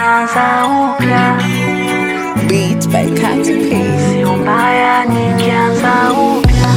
nikianza upya, Beats by Katy P. sio mbaya nikianza upya.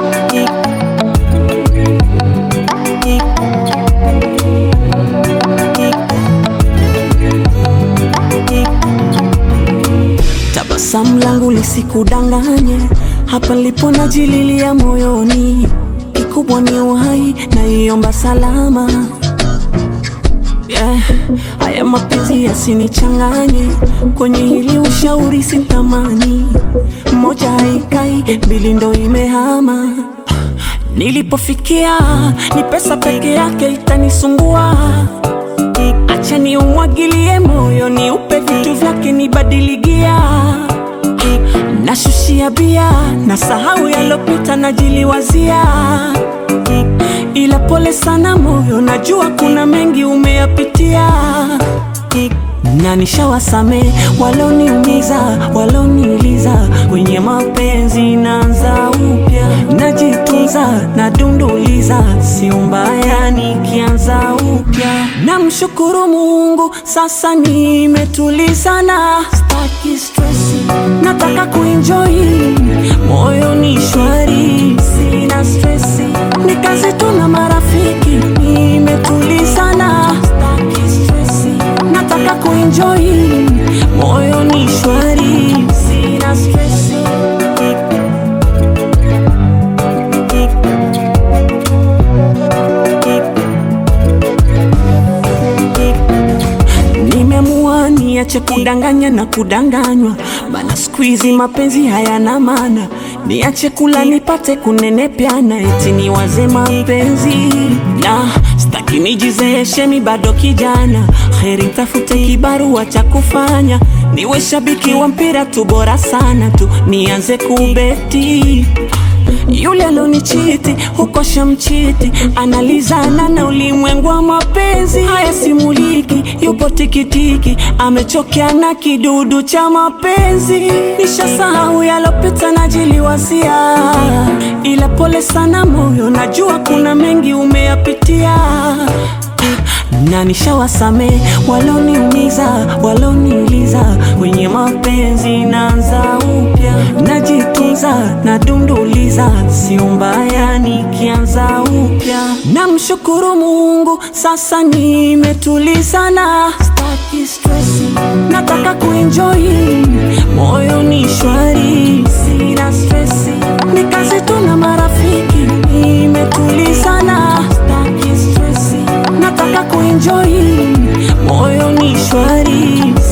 Tabasamu langu lisikudanganye, hapa lipo najililia moyoni, kikubwa ni uhai naiomba salama. Yeah, haya mapenzi yasinichanganye, kwenye hili ushauri sitamani, moja haikai, mbili ndo imehama. Nilipofikia ni pesa peke yake itanisumbua Acha ni umwagilie moyo, ni upe vitu vyake, nibadiligia nashushia bia na sahau yalopita, najiliwazia ila pole sana moyo, najua kuna mengi umeyapitia na nishawasame waloniumiza, waloniuliza kwenye mapenzi, naanza upya, najitunza, nadunduliza, sio mbaya nikianza upya. Namshukuru Mungu, sasa nimetulizana, staki stresi, nataka kuenjoy, moyo ni shwari, sina stresi, ni kazi tu na marafiki, nimetulizana, staki stresi, nataka kuenjoy, moyo ni shwari, sina stresi. Nimeamua niache kudanganya na kudanganywa, maana siku hizi mapenzi hayana maana. Niache kula nipate kunenepyana, eti niwaze mapenzi na staki nijizeeshe, mi bado kijana. Heri tafute kibarua cha kufanya, niwe shabiki wa mpira tu, bora sana tu nianze kubeti yule alonichiti huko shamchiti, analizana na ulimwengu wa mapenzi. Haya simuliki, yupo tikitiki, amechokea na kidudu cha mapenzi. Nishasahau yalopita, najiliwazia, ila pole sana moyo, najua kuna mengi umeyapitia na nishawasame waloniumiza, waloniuliza kwenye mapenzi, naanza upya, najitunza, nadunduliza, sio mbaya nikianza upya. Namshukuru Mungu, sasa nimetulizana, staki stresi, nataka kuenjoy, moyo ni shwari, sina stresi, ni kazi tu na marafiki, nimetulizana, staki stresi nataka kuenjoy, moyo ni shwari,